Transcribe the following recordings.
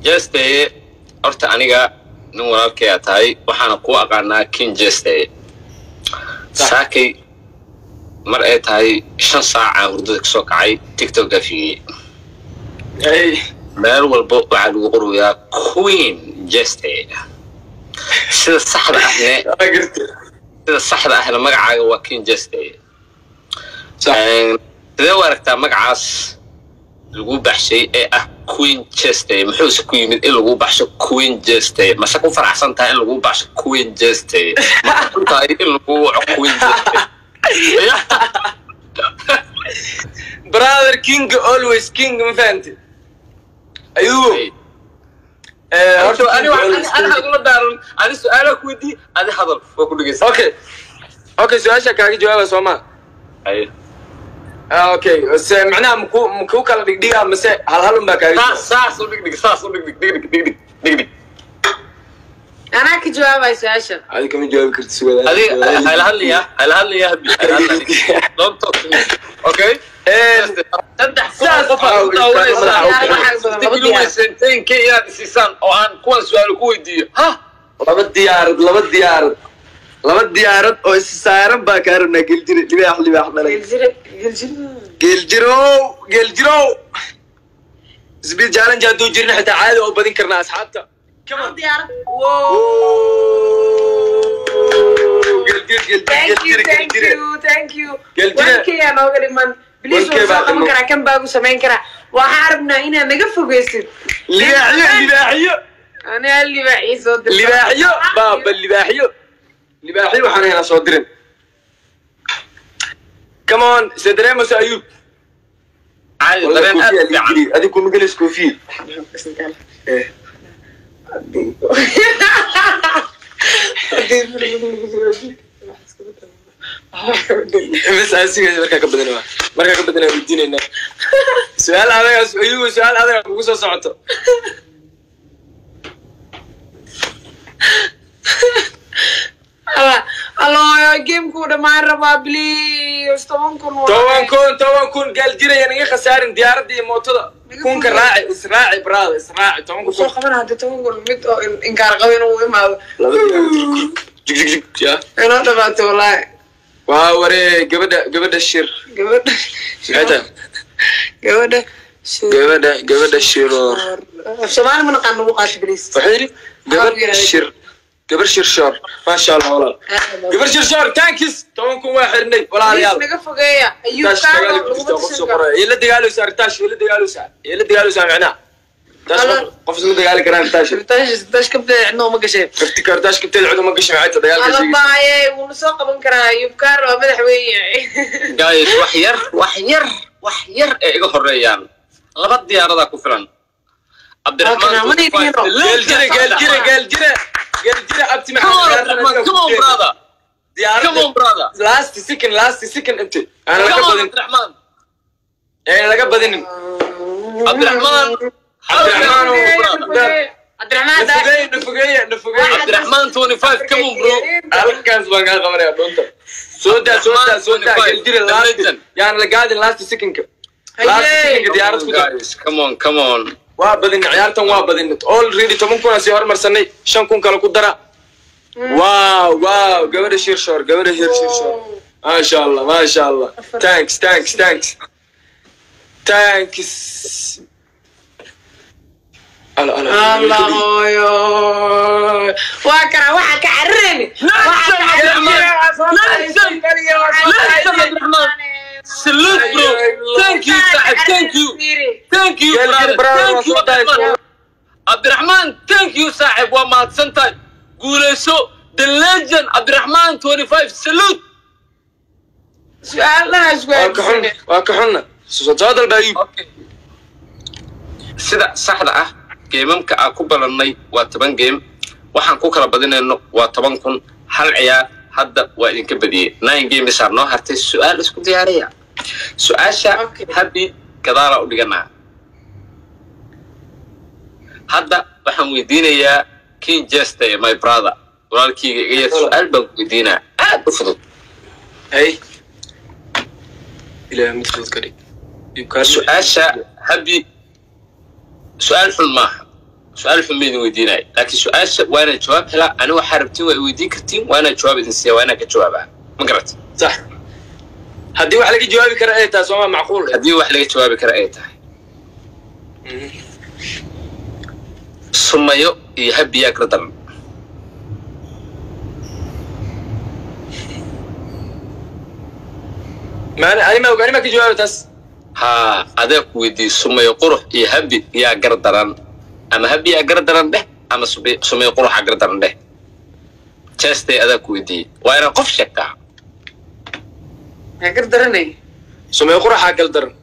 jeste horta aniga nin walaalkaya tahay waxaana kuu aqaanaa kin jeste saakay mar ay tahay shan saacaa hurdada kasoo kacay tiktok afigey Hey, meel walba waxaa lagu qorayaa queen jeste sida saxda ahne waa gartay. sida saxda ahna magacaaga waa kin jeste Sax. sidee u aragtaa magacaas lagu baxshay ee ah queen jeste muxuuse ku yimid in lagu baxsho queen jeste mase ku faraxsan tahay in lagu baxsho queen jeste ma ku tahay in lagu waco queen jeste brother king always king ma fahamti ayuu eh, horta ani hagula daaran ani su-aalaha ku weydii adi hadal waa ku dhegeysa okay okay su-aasha kaaga jawaaba soo ma Ah, okay se macnaha maku maku kala dhigdhiga mase hal hal un baa kaaga saas saas u dhigdhig saas u dhigdhig dhigdhig dhigdhig dhigdhig anaa ka jawaabaya su-aasha adi kama jawaabi karti suwada adiga hayla hadlaya hayla hadlaya habi hayla hadlaya don't talk to me okay saddex Saas qof ah, aad u daawanaysaa Laba Dib diyaar. sentenka inaad isiisaan oo aan kuwan su-aalo ku weydiiyo ha laba diyaarad laba diyaarad laba diyaarad oo is saaran baa kaa rabnaa geeljire libaax libaax dhalay geljire geljire geeljirow geeljirow isbiid challenge hadduu jirin xitaa caadi oo badin karnaa asxaabta diyaarad geeljir thank you geeljir thank geeljire you thank you Geljire. wankaya nooga dhiman bilis Wankee waa baa soo qaban dhiman. karaa kan baagu samayn karaa waxaa rabnaa inaad naga fogeysid libaaxyo libaaxyo anaa libaaxii soo dirta libaaxyo baaba libaaxyo libaaxyo waxaan haynaa soo dirin come on se dareemayso ayuub caadi dareen aad u fiican adig kuma gelis koofiye bas asiga markaa ka badana markaa ka badana weydiinayna su-aal adaga ayuub su-aal adaga kugu soo socoto allo gamekuu dhammaan rabaa bliis toban kun waa- toban kun toban kun gaal jiraya naga khasaarin diyaaradda iyo mootada kunka raaci israaci brada israaci toban kun soo qaban hadda toban kun mid oo in- inkaar qabo inuu imaado laba diyaarad jig jig jig ya inoo dhamaato wallaahi waa waree gabadha gabadha shir gabadha maxay tahay gabadha gabadha gabadha shiroor af soomaali ma naqaan nagu qaata bliis waxay yidhi gabadh shir gabar shir shoor maasha allah walaal gabar shir shoor tankis toban kun waa xirnay walaalayaal naga fogeeya ayuu taash kaano dagaal laguma jirta qof tusin soo karo qoraya ila dagaaloosa taash ila dagaaloosa ila dagaaloosa macnaha taash Walaal. qof isma dagaali karaan taash tash tash kabteeda cidnoo ma gasheen kafti kartaash kabteed cuduma gashay maxay tahay dagaalka sheegaysa alabaaye wuuna soo qaban karaa ayub kaar waa madax weyn guys wax yar wax yar wax yar ee iga horeeyaan laba diyaaradaa ku filan Halkan ama Abdiraxmaan dhihin ro. geel jire geel jire geel jire geel jire abti Come on, Abdiraxmaan, come on, brother. Come on, brother. last second last second inti aan laga Come on, badin Abdiraxmaan. aan laga badinin Abdiraxmaan. Abdiraxmaan oo brother. cabdiraxmaan nafugeeye nafugeeye nafugeeye Abdiraxmaan 25, come on, bro. halkaas baan kaa qabanaya dhunta soo daa soo daa soo daa geel jire The last legend. yaan la gaadin last secondka last Haye. secondka diyaarad ku dar Guys, come on, come on. waa badin ciyaartan waa badin already toban kun aan sii hormarsanay shan kun kale ku dara wow wow gabadha shirshoor gabadha hir shirshoor maasha allah maasha allah thanks thanks thanks thanks ala ala Allah hooyo waa kana waxa ka cararayni waxa ka Salute, bro. Thank you, Sahib. Thank you. Thank you, Gel, gel, brother. brother, Thank you, waa soo daay. Abdiraxmaan. Abdiraxmaan, thank you, saaxib. Waa mahadsantahay. Guuleyso. The legend, Abdiraxmaan 25. Salute. su-aalahaas waa ka xun waa ka xunna soo dalba ayub Okay. Sida saxda ah, geemamka aan ku balannay waa toban geem. Waxaan ku kala badinayno waa toban kun. Hal ciyaar hadda waa idinka badiyey. Nine games aa noo hartay. Su-aal isku diyaariya. Su-aasha Okay. habi gadaala u dhiganaa. Hadda waxaan weydiinayaa King Jester, my brother. Walaalkayga iga yar su-aal baan ku weydiinaa. Aad u fudud. hay ilaahay mid fudud ka dhig Ayub kaa su-aasha habi su-aal xun maaha su-aal xun ma idin weydiinaya laakiin su-aasha waa inaan jawaab helaa ani waxaa rabtiin waa i weydiin kartiin waa inaan jawaab idin siiya waa inaan ka jawaabaa ma garat sax haddii wax laga jawaabi kara ay tahay sooma macquul haddii wax laga jawaabi kara ay tahay sumayo iyo habiyaa kala daran maani anima og anima ka jawaabi taas haa adaa ku weydiiyey sumayo qurux iyo habi yaa gar daran ama habi yaa gar daran dheh ama sube- sumayo quruxa gar daran dheh jeestay adaa ku weydiiyey waa inaan qof sheegtaa yaa gar daranay sumay quraxaa gal daran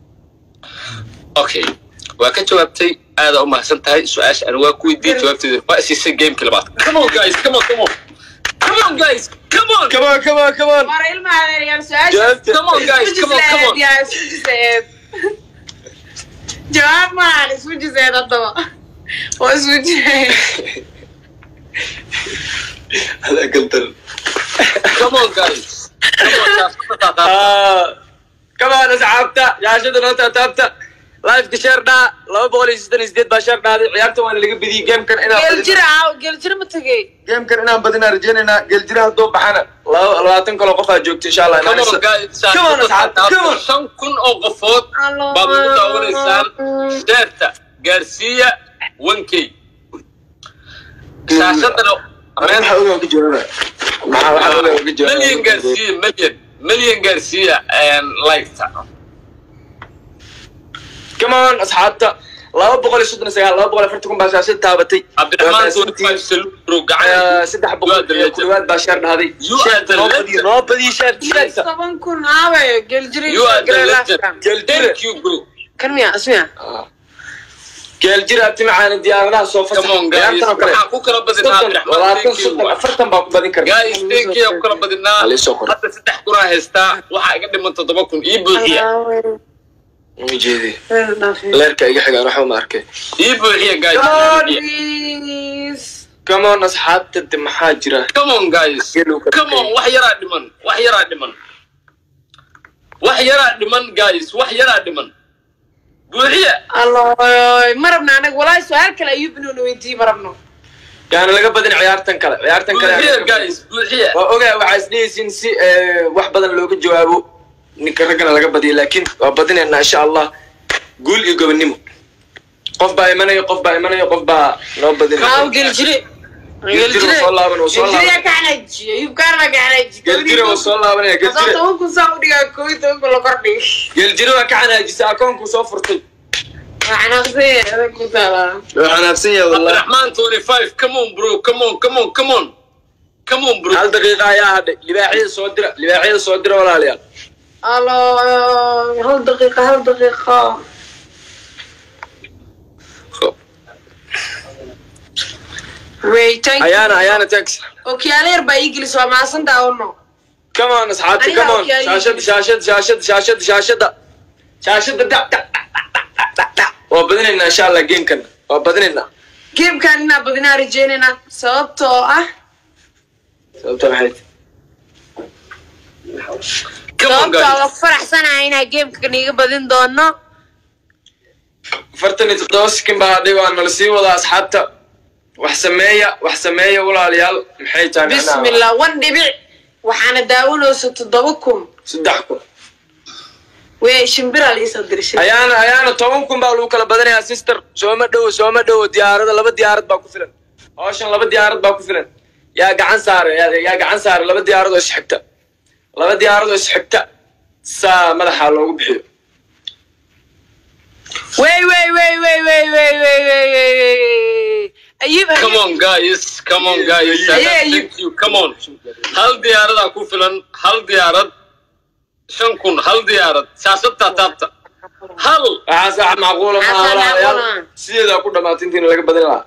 okay waa ka jawaabtay aada u mahadsan tahay su-aasha ani waa ku weydiiyey jawaabteeda waa siisay gamekii labaad come on guys come on come on come on guys come on come on come on come on war ilma adeeryaal su-aasha jawaabta come on guys come on come on yaa isku jiseed jawaab maahan isku jiseed haddaba waa isku jiseed adaa gal daran come on guys come on guys Ah, come on asxaabta yaashada noo taataabta lifeka sheer dhaa laba boqol iyo siddetan iyo sideed baa sheer dhaaday ciyaarta waana laga bediyey gamekan inaan geeljira aaw geeljira ma tegey gamekan inaan badinaa rajaynaynaa geeljira hadduu baxana laba labaatan kaloo qofaa joogta insha allah come on guys Come on, asxaabta, come on. shan kun oo qofood baad ugu daawanaysaan sheerta gaarsiiya one k shaashadana maxaa ogaa ka jawaaba maxaa waxaa ogaa ka jawaaba milyan gaarsiiya milyan milyan gaarsiiya liketa come on asxaabta laba boqol iyo soddon iyo sagaal laba boqol iyo afartan kun baa shaashada taabatay cabdiraxmaan Waa twenty five salubro Ah, gacan saddex boqol iyo ku dhawaad baa sheer dhahday You are the noo badiyo legend. noo badiyo sheerta toban kun aawe geeljira you are the legend Geeljire. thank you bro kan miya asmiya geeljira abti macaana diyaaradaha soo come on guys ciyaartan oo kale waxaan ku kala badinaa soddon cabdiraxmaan labaatan thank you soddon afartan baa ku badin karta guys thank you ku kala badinaa Halii soo qor. hadda saddex kunaa haystaa waxaa iga dhiman toddoba kun ii buuxiya ma jeedi leerka iga xigaan waxba ma arkay ii buuxiya guys Come on. ii buuxiya. come on asxaabta de maxaa jira come on guys Geelu ka come on wax yaraa dhiman wax yaraa dhiman wax yaraa dhiman guys wax yaraa dhiman buuxiya alloy ma rabna anaga walaahi su-aal kale ayuu binoona weydiiyey ma rabno yaani laga badin ciyaartan kale ciyaartan kale buuxiya guys buuxiya waa ogaa waxaa isdhehaysiin si eh, wax badan looga jawaabo ninka raggana laga badiyo laakiin waa badinaynaa insha allah guul iyo gobonimo qof baa imanayo qof baa imanayo qof baa noo aaw badinaya geeljire Geeljire wuu soo laaban wuu soo geeljire laaban ka xanaajiye yubkaana ka xanaajiye geeljire wuu soo laabanaya Asoo geeljire toban kun saa u dhigaa koob iyo toban kun la kordhig geeljire waa ka xanaajisay akoonkuu soo furtay waa xanaaqsanya adag ku taalaa waa xanaabsan yahay wallah cabdiraxmaan twenty five come on bro come on come on come on come on bro hal daqiiqa ayaa hadhay libaaxyada soo dira libaaxyada soo dira walaalayaal allo hal daqiiqa hal daqiiqa wait thank you. ayaana ayaana tax okyaalo yar baa ii gelis waa maasan daawano come on asxaabta Aniga come on okay, shaashada shaashada shaashada shaashada shaashada shaashada da da da da da waa badinaynaa insha allah gamekan waa badinaynaa geemkan inaa badinaa rajeynayna sababtoo ah sababta maxay come on sababtoo guys waa ku faraxsanahay inaa geemka niiga badin doono afartan iyo toddoba sikin baa hadhay waa nala sii wadaa asxaabta wax sameeya wax sameeya walaalayaal maxay tahay macnaha? bismillah wan dhibic waxaana daawanaysa toddoba kun saddex kun wey shimbiraa liisoo dirishay ayaana ayaana toban kun baa lagu kala badanayaa sister sooma dhowo sooma dhowo diyaarada laba diyaarad baa ku filan hawshan laba diyaarad baa ku filan yaa gacan saare yaa yaa gacan saare laba diyaarad oo isxigta laba diyaarad oo isxigta saa madaxa loogu bixiyo wey wey wey wey wey wey wey wey wey wey ayib come on guys come on guys Aye, aye. thank you come on hal diyaaradaa ku filan hal diyaarad shan kun hal diyaarad shaashadtaa taabta hal waxaa saax macquula maaha Waxaa walaalayaal macquula. sideedaa ku dhamaatay intiina laga badin lahaa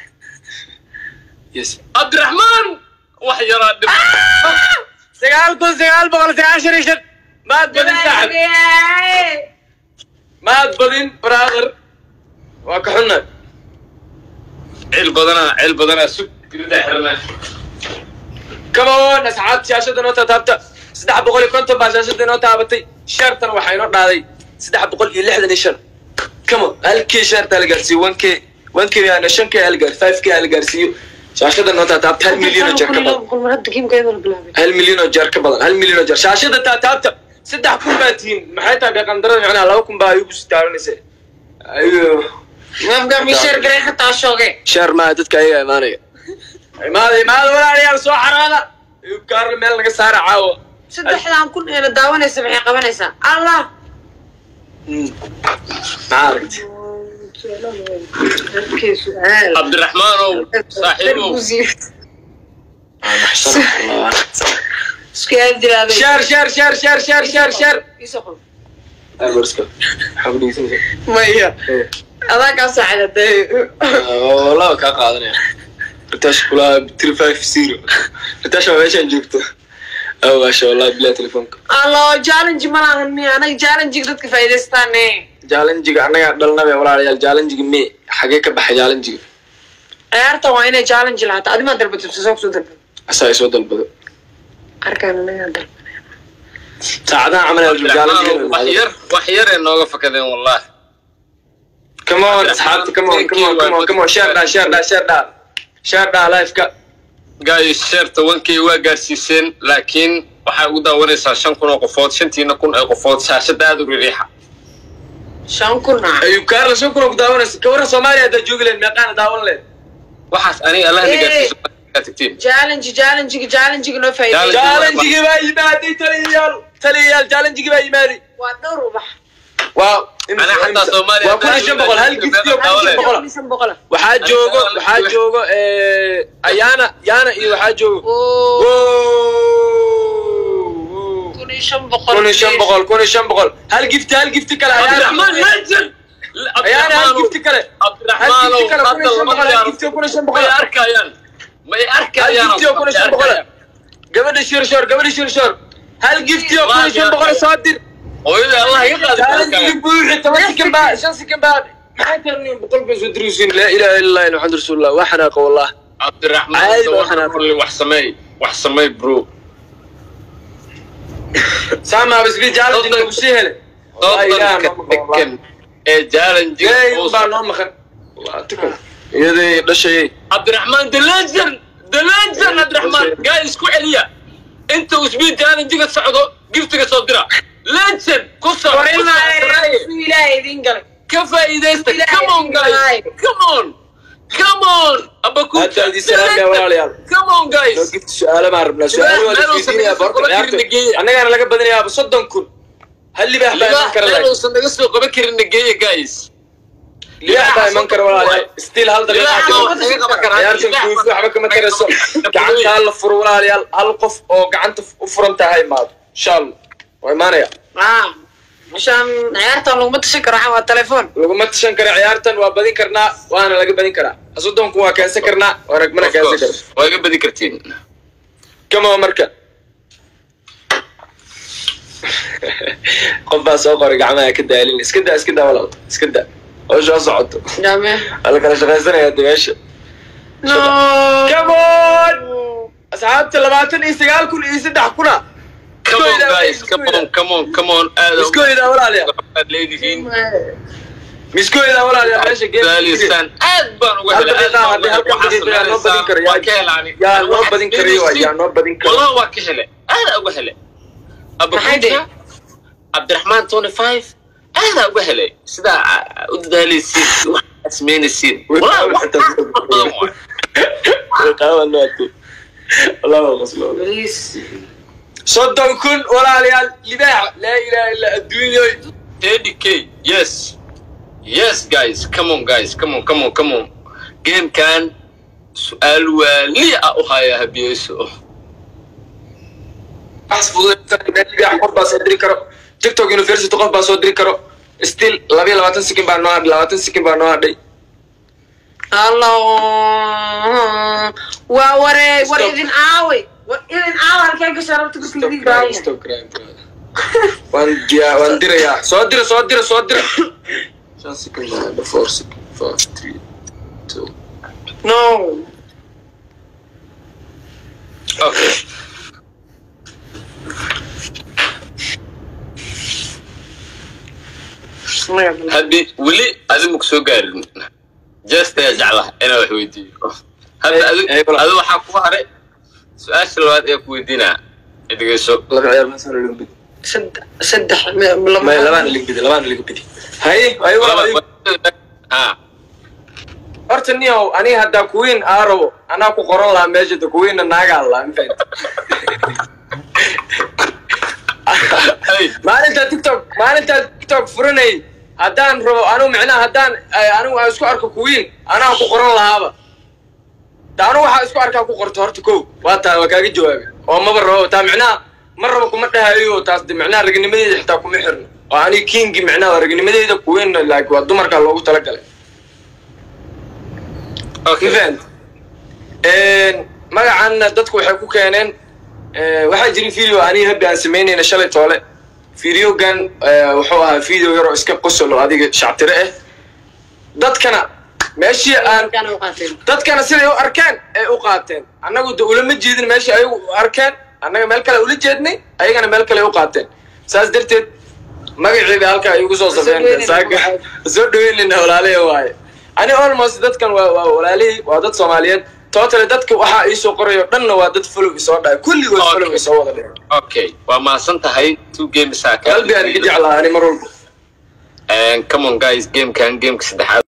yes cabdiraxmaan wax yaraa dhib sagaal kun sagaal boqol sagaashan iyo shan maad badin saaxib maad badin brother waa ka xunna cil badanaa cil badanaa sug giridaa xirana come on asxaabta shaashada noo taataabta saddex boqol iyo konton baa shaashada inoo taabatay sheertan waxaa inoo dhaaday saddex boqol iyo lixdan iyo shan come on halkii sheertaa la gaarsiiyey one k one k yani shan k hal gaar five k hal gaarsiiyo shaashada noo taataabta hal milyan oo jeer ka badan boqol mar hadda kiimkeeda la bilaabay hal milyan oo jeer ka badan hal milyan oo jeer shaashada taataabta saddex kun baa tihiin maxay tahay beeqandarada micnaha laba kun baa igu sitaaranaysa ayo mafga misheer garay xataa shooge sheer maa dadka ayaga imaanaya imaada imaada walaalayaal soo xaraada gaarla meel naga saara caawa saddexdan kun eena daawanaysa maxay qabanaysaa allah maxaa aragti cabdiraxmaanow saaxiibow isku aadilaaday sheer sheer sheer sheer sheer sheer sheer maya adaa kaa saacidatay laba kaa qaadanaya ritash kulaa three five zero ritash waa meeshaan joogto awaasha wallahi bilaa telefoonka allo challenge ma lahan miya anaga challenge dadka faa'iidaystaane jaalanjiga annagaa dhalnabe walaalayaal jaalanjiga me xagee ka baxay jaalanjiga ciyaarta waa inay challenge lahaato adimaa dalbatay soo kusoo dalbay asaa isoo dalbado arkaan anagaa dalbay saacadaha camal cabdiraxmaanow wax jaalanjiga yar wax yaree nooga fakadeen wallahi come on asxaabta come on come on come on come on share dhaa share dhaa share dhaa share dhaa live-ka guys sheerta wankay waa gaarsiiseen laakiin waxay ugu daawanaysaa shan kun oo qofood shantiina kun ee qofood shaashada aada u ririixa shan kun ah ayub kaarla shan kuna ku daawanaysa kawarra soomaaliya haddaa joogi lahayd meeqaana daawan lahayd waxaas aniga allah na gaarsiiso kaa tagtiin challenge challenge challenge noo faa'iiday jaalanjigii baa yimaaday taliyayaal taliyayaal jaalanjigii baa yimaaday waa dhowr ubax waa Ana xataa Soomaaliya waa kun iyo shan boqol hal gifti oo kun iyo shan boqol shan boqol ah. waxaa joogo waxaa joogo ayaana yaana iyo waxaa joogo Oo, kun iyo shan boqol kun iyo shan boqol kun iyo shan boqol hal gifti hal gifti kale cabdiraxmaan ayaana legend ayaana hal gifti kale hal cabdiraxmaanow gifti kale kun iyo hadda shan lama boqol hal yaaro gifti oo kun iyo shan boqol may arkayaan may hal arkayaan gifti oo kun iyo shan boqol gabadha shirshoor gabadha shirshoor hal gifti oo kun iyo shan boqol soo dir hooyada allah iga qaadi jaalanjigii buuxi toban sikin baa shan sikin baa maxay tahay boqol bay soo diruusin laa ilaaha illa allah maxamed rasuulullah waa xanaaqa wallah cabdiraxmaan Caadi baa waxaan waxaan wax sameey wax sameey bro saama bisbi jaalanji nagu sii hele wallahi ilaaha dadka noo maqan degan ee jaalanjiga Ilaahay baa noo maqan Waa tukan. iyaday dhashayay cabdiraxmaan the legend the legend cabdiraxmaan gaa isku celiya inta usbii jaalanjiga socdo giftiga soo dira legend ku soo War ku ilaa soo ilaahay suu ilaahay idiin galay ka faa'iidaysta Ilaahay come on guys ilaahay. come on come on abaku Hadda haddii salaam yaa walaalayaal. come on guys noo gifti su-aalo baan rabnaa su-aalo waa la Meel uusan isweydiinayaa naga soo boorka qaban karin ciyaarta nageeya. annagaana laga badinayaaba soddon kun hal libaax baa iman kara meel laakiin uusan naga soo qaban karin nageeya guys libaax baa iman kara walaalayaal still hal daqiiqa Libaax jiro baa naga qaban karaa. ciyaartan Libaax kuufi baa- waxba kama tarayso gacanta hala furo walaalayaal hal qof oo gacanta u furan tahay imaado insha allah waa imaanaya ah meeshaan ciyaartan laguma tashan karo waxaa waa telefoon laguma tashan kara ciyaartan waa badin karnaa waana laga badin karaa soddonku waa keensan karnaa waa ragmana Of keensan course. kara waa iga badi kartiin kama marka qof baa soo qoray gacmaha ka daalin iska daa iska daa walaal iska daa howshaa socoto jaame waa la kala shaqaysanaya de meesha no come on asxaabta labaatan iyo sagaal kun iyo saddex kuna come on guys come on come on come on aad miskooydaa walaalayaal aad leedihiin miskooydaa walaalayaal meesha geem daalisaan aad baan uga hal helay daqiiqa haddii halkan daqiiqa yaa noo badin kara waa ka helaani yaa noo badin karayo waa yaa noo badin kara والله waa ka hele aada uga hele Maxay dhihi? abakuka cabdiraxmaan tony five aada uga hele sidaa aa, u dadaalaysiin waxaad samaynaysiin Wallahi wax aad u badan waay. qaawan loo adkay allahu qaslo please soddon kun walaalayaal libaax laa ilaaha illa adduunyoy 30k yes yes guys come on guys come on come on come on gamekan su-aal waaliya ah u haya habiyeso wax fudud libaax qof baa soo diri karo tiktok university qof baa soo diri karo still laba iyo labaatan sekin baa noo hadhay labaatan sekin baa noo hadhay allah waa waree war Stop. idin aaway war idin aawa halkee gashaa rabta Stop kuskidii crying, baaya stop crying, brother. waan diyaa waan dirayaa soo dira soo dira soo dira shan second baa hadhay four second five three two no okay habi weli adimu soo gaarin just ayaa jeclaha inaan wax weydiiyo hadda Eh, adu eh, walaal. adu waxaa ku haray su-aasha labaad ee ku weydiinaa dhegeyso laba ciyaar ma soo laga bidi saddex saddex may labaan laga bidi labaan laga bidi haye ayo Laba- ha horta niyow aniga haddaa kuwiin aa rabo anaa ku qoran lahaa meesha da kuwiinna naagaa laa mafahanta Hey, maalintaa tiktok maalintaa tiktok furanay haddaan rabo anigu micnaha haddaan eh, anigu aan isku arko kuwiin anaa ku qoran lahaaba ta anigu waxaa isku arkaa ku qorto horta kow waa taa waa kaaga jawaabay oo maba rabo taa micnaha ma rabo kuma dhahayo taas de micnaha ragnimadeeda xitaa kuma xirno oo aniga kingi micnaha waa ragnimadeeda kuwiinna like waa dumarkaa loogu talagalay okay. event magacanna dadku waxay ku keeneen eh, waxaa jiri video aniga habbi aan samaynayna shalay toole videogan eh, wuxuu ahaa video yaroo iska qosol oo adiga shactire ah dadkana meeshii aan dadkana siday u arkeen ay u qaateen annagu de ulama jeedin meeshii ayagu u arkeen annaga meel kale ula jeednay ayagana meel kale ay u qaateen saas darteed magaciiba halkaa ay igu soo safeen saaka soo dhaweynayna walaalihi waaye ani almost dadkan waa waa walaalihii waa dad soomaaliyeed totally dadka waxaa iisoo qorayo dhanna waa dad follow isoo dhahay kulligood Okay. follow isoo wada dhigay okay waa mahadsan tahay two games aa qalbi aan iga jeclaa ani mar walba come on guys gamekan gameka saddexaad